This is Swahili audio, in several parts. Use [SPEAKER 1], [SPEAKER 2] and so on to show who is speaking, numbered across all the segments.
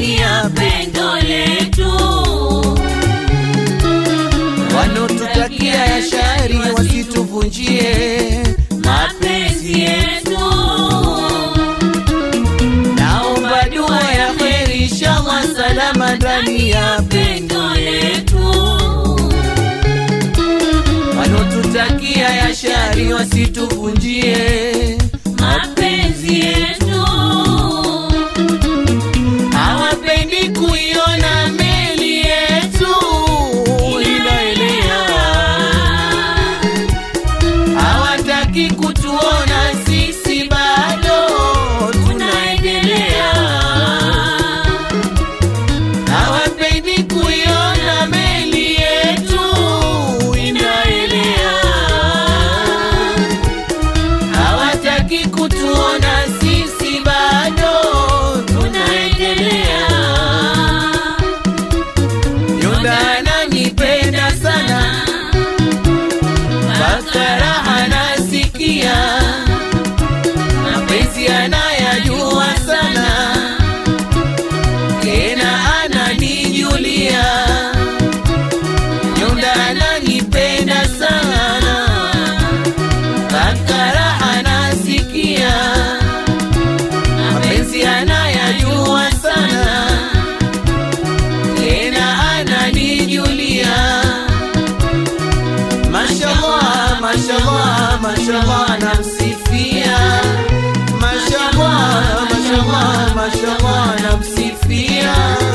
[SPEAKER 1] ndani ya pendo letu.
[SPEAKER 2] Wanaotutakia ya shari wasituvunjie
[SPEAKER 1] mapenzi yetu.
[SPEAKER 2] Naomba dua ya kheri, inshallah salama ndani ya
[SPEAKER 1] pendo letu.
[SPEAKER 2] wanaotutakia ya shari wasituvunjie
[SPEAKER 1] mapenzi yetu.
[SPEAKER 2] hawapendi kuiona meli yetu inaelea, hawataki kutuona sisi bado tunaendelea, hawapendi kuiona meli yetu inaelea, hawataki kutuona sisi bado tunaendelea. Yunda ananipenda sana, mpaka raha nasikia, mapenzi anayajua sana, tena ananijulia. Yunda ananipenda sana, mpaka raha nasikia, mapenzi anayajua sana tena ananijulia. Mashallah, mashallah, mashallah, namsifia. Mashallah, mashallah, mashallah, namsifia.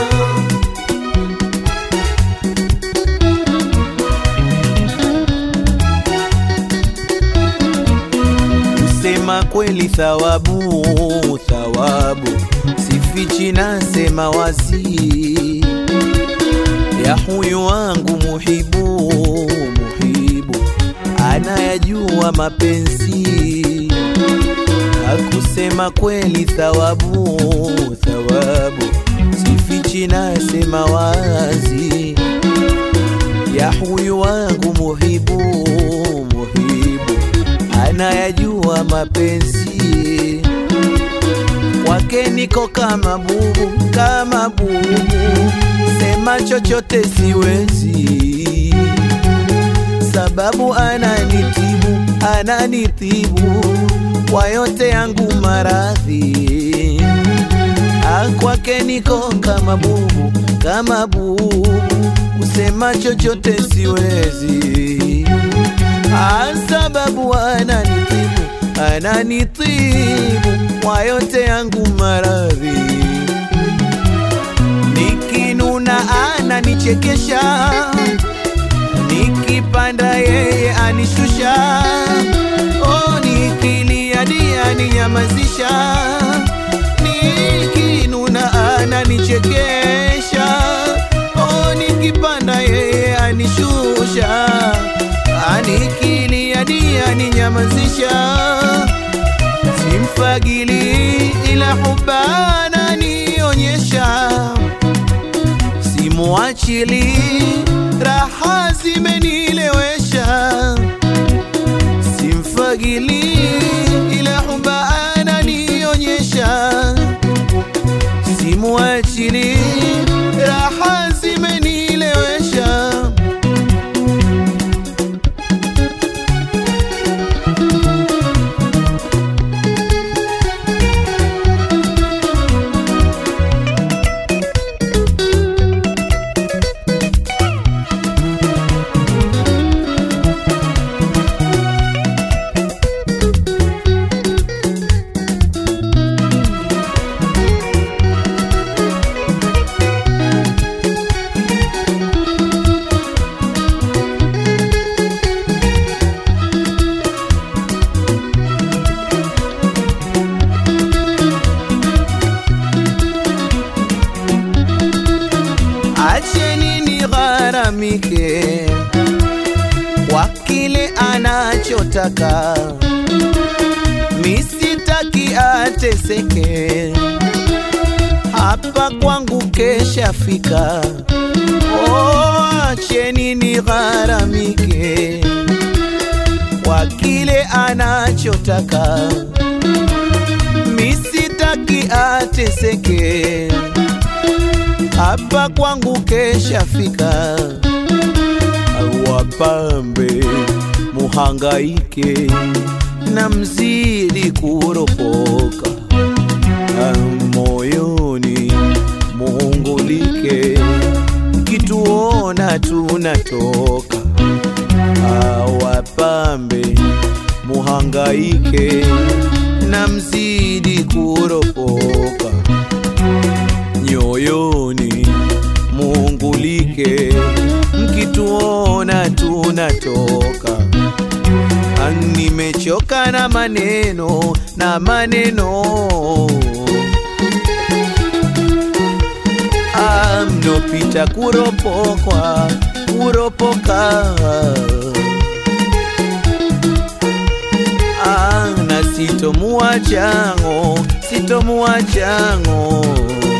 [SPEAKER 2] Kusema kweli thawabu, thawabu sifichi, nasema wazi ya huyu wangu muhibu, muhibu anayajua mapenzi. Hakusema kweli thawabu, thawabu sifichi, nasema wazi ya huyu wangu muhibu, muhibu anayajua mapenzi kwake niko kama bubu, kama bubu, sema chochote siwezi, sababu ananitibu, ananitibu kwa yote yangu maradhi. Ah, kwake niko kama bubu, kama bubu, kusema chochote siwezi, ah, sababu ananitibu, ananitibu kwa yote yangu maradhi. Nikinuna ananichekesha, nikipanda yeye anishusha, oh, nikilia dia aninyamazisha, nikinuna ananichekesha, oh, nikipanda yeye anishusha, anikilia dia aninyamazisha simfagili ila hubana nionyesha, simuachili raha zimenilewesha, simfagili ila hubana nionyesha, simuachili raha zimenilewesha. acheni nigharamike kwa kile anachotaka, misitaki ateseke, hapa kwangu keshafika. Oh, acheni nigharamike kwa kile anachotaka, misitaki ateseke
[SPEAKER 3] hapa kwangu keshafika, wapambe muhangaike na mzidi kuropoka Ah, moyoni muungulike, kituona tunatoka Ah, wapambe muhangaike na mzidi kuropoka nyoyoni muungulike, mkituona tunatoka. Ah, Nimechoka na maneno na maneno Ah, mnopita kuropokwa kuropoka Ah, na sitomuwachango sitomuwachango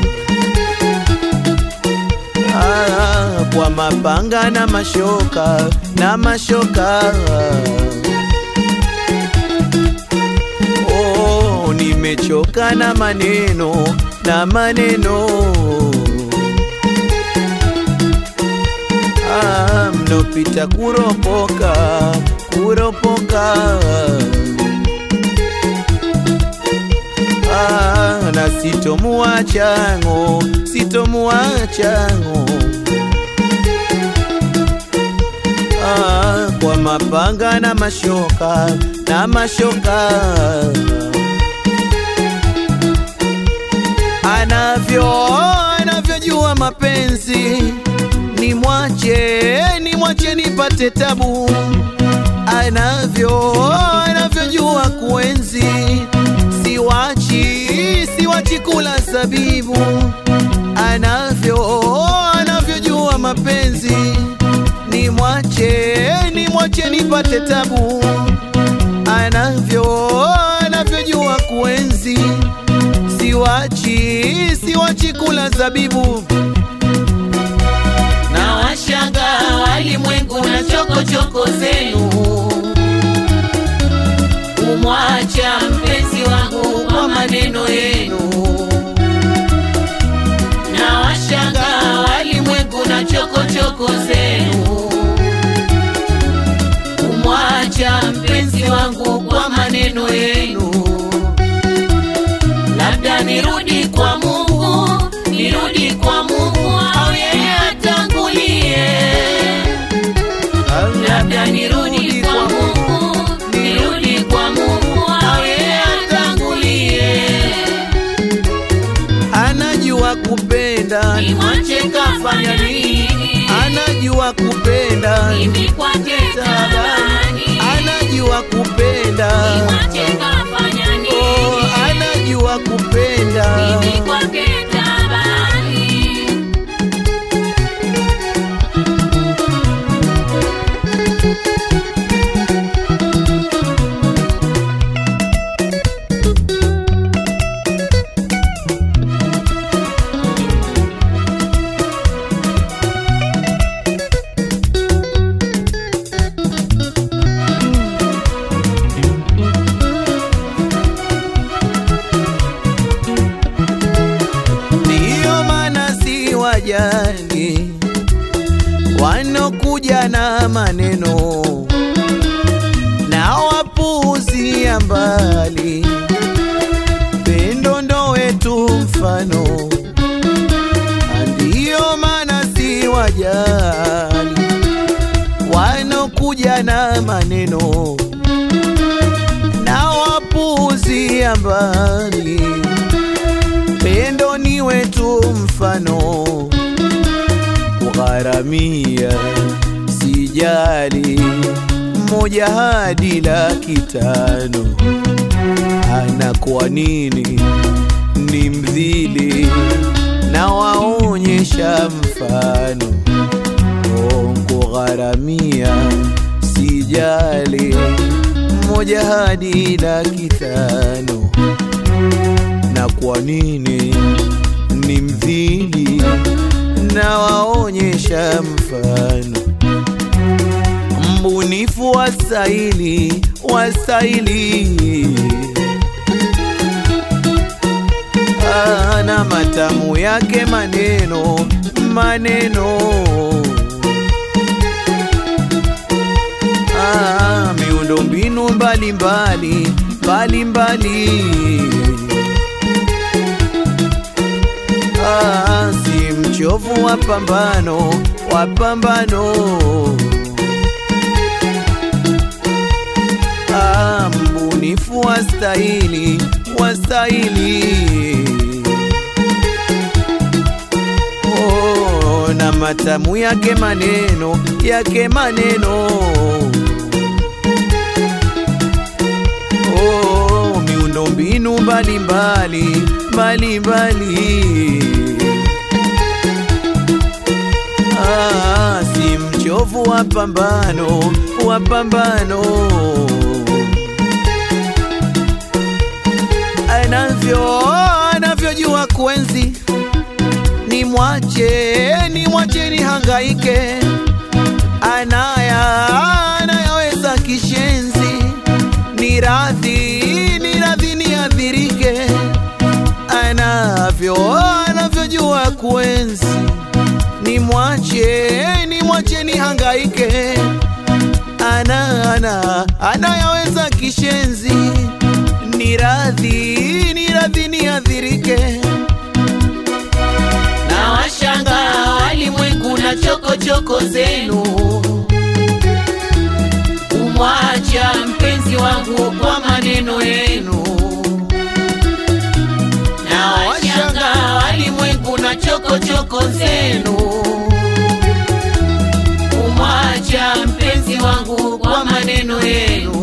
[SPEAKER 3] Ah, kwa mapanga na mashoka na mashoka oh, nimechoka na maneno na maneno ah, mnopita kuropoka kuropoka ah, na sitomuwachango sitomuwachango ah, kwa mapanga na mashoka na mashoka anavyo anavyojua mapenzi ni mwache ni mwache nipate tabu anavyo anavyojua kuenzi siwachi siwachi kula zabibu anavyo anavyojua mapenzi ni mwache ni mwache nipate tabu anavyo anavyojua kuenzi siwachi siwachi kula zabibu
[SPEAKER 1] na washanga walimwengu na chokochoko zenu kumwacha mpenzi wangu kwa maneno yenu na washanga walimwengu na chokochoko zenu kumwacha mpenzi wangu kwa maneno yenu labda nirudi kwa Mungu, nirudi kwa Mungu au yeye atangulie. Labda nirudi kwa Mungu, nirudi kwa Mungu au yeye atangulie.
[SPEAKER 3] anajua kupenda
[SPEAKER 1] Nimwache kafanya nini?
[SPEAKER 3] anajua kupenda
[SPEAKER 1] Mimi kwake tabani.
[SPEAKER 3] anajua kupenda
[SPEAKER 1] Nimwache kafanya
[SPEAKER 3] oh,
[SPEAKER 1] nini?
[SPEAKER 3] anajua kupenda
[SPEAKER 1] Mimi kwake tabani.
[SPEAKER 3] ndiyo maana si wajali wanokuja na maneno na wapuuzia mbali pendo ndo wetu mfano ndiyo maana si wajali wanokuja na maneno na wapuuzia mbali pendo ni wetu mfano kugharamia sijali moja hadi laki tano ana kwa nini ni mdhili na waonyesha mfano Oh, kugharamia sijali moja hadi laki tano na kwa nini ni mdhili na waonyesha mfano mbunifu wastahili wastahili Ah, na matamu yake maneno maneno ah, miundo mbinu mbalimbali mbalimbali ah, si mchovu wa pambano wa pambano ah, mbunifu wa stahili wa stahili oh, na matamu yake maneno yake maneno oh, miundo mbinu mbalimbali mbalimbali ah, si mchovu wa pambano wa pambano anavyo anavyojua kuenzi ni mwache ni mwache ni hangaike anaya anayaweza kishenzi ni radhi ni radhi ni adhirike anavyo anavyojua kuenzi ni mwache ni mwache ni hangaike ana ana anayaweza kishenzi ni radhi ni radhi ni adhirike
[SPEAKER 2] na washanga walimwengu na chokochoko zenu kumwacha mpenzi wangu kwa maneno yenu na washanga walimwengu na chokochoko zenu kumwacha mpenzi wangu kwa maneno yenu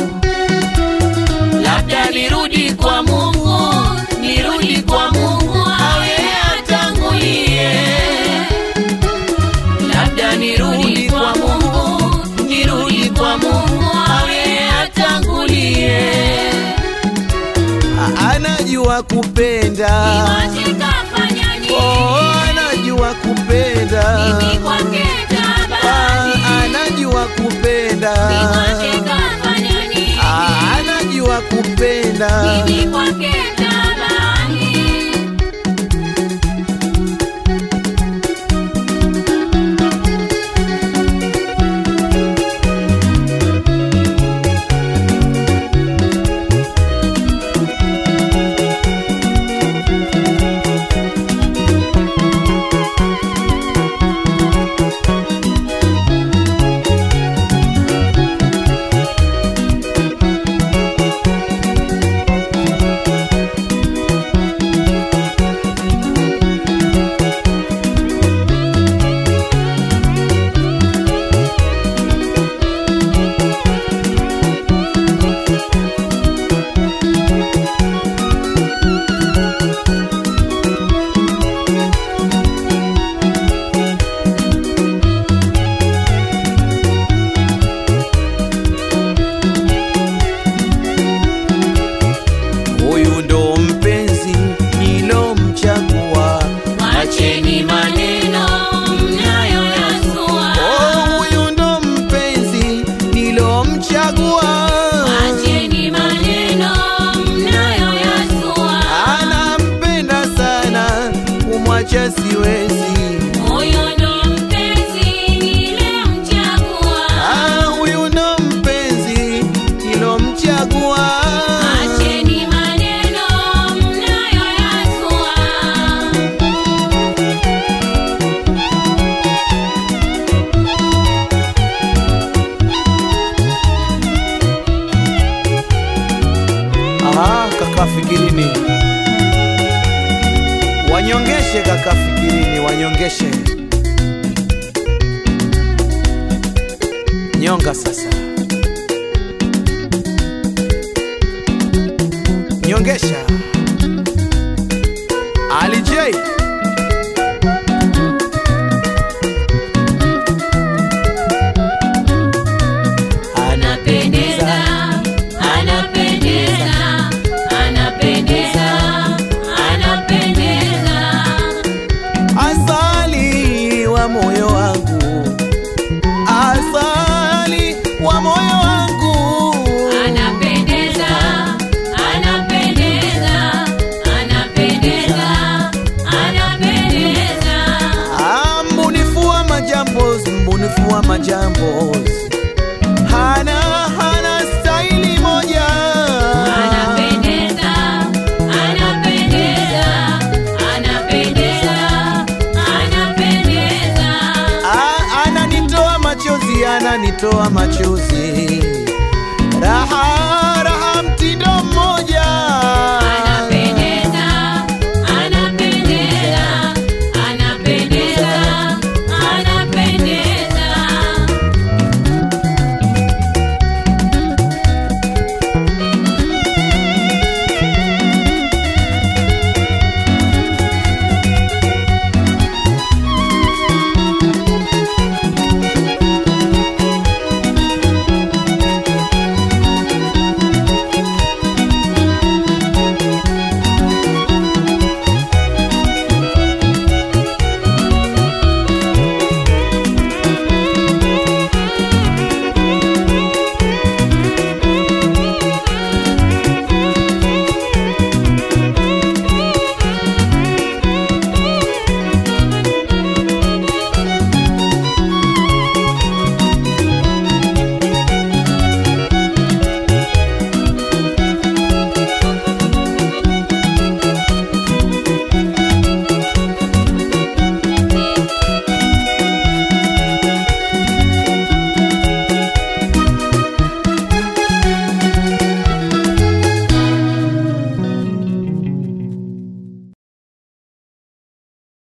[SPEAKER 2] labda nirudi kwa Mungu, nirudi kwa Mungu awe atangulie. Labda nirudi kwa Mungu, nirudi kwa Mungu awe atangulie.
[SPEAKER 3] A- anajua kupenda
[SPEAKER 1] Niwache kafanya nini?
[SPEAKER 3] oh, anajua kupenda
[SPEAKER 1] Mimi kwake
[SPEAKER 3] Ah,
[SPEAKER 1] tabani.
[SPEAKER 3] anajua kupenda
[SPEAKER 1] Niwache kafanya nini?
[SPEAKER 3] Ah, anajua kupenda
[SPEAKER 1] Mimi kwake tabani.
[SPEAKER 3] huyu ndo mpenzi nilomchagua
[SPEAKER 2] Wacheni maneno mnayoyazua,
[SPEAKER 3] oh, huyu ndo mpenzi nilomchagua
[SPEAKER 2] wacheni maneno mnayoyazua.
[SPEAKER 3] anampenda sana kumwacha siwezi
[SPEAKER 1] Huyo ndo mpenzi nilemchagua.
[SPEAKER 3] ah, huyu ndo mpenzi nilomchagua
[SPEAKER 1] Acheni maneno mnayoyazua.
[SPEAKER 3] Aha, kaka fikirini wanyongeshe kaka fikirini wanyongeshe nyonga sasa nyongesha Ali J
[SPEAKER 1] Anapendeza, anapendeza, anapendeza, anapendeza.
[SPEAKER 3] asali wa moyo wangu asali wa moyo wangu
[SPEAKER 1] Anapendeza, anapendeza, anapendeza,
[SPEAKER 3] kutoa machozi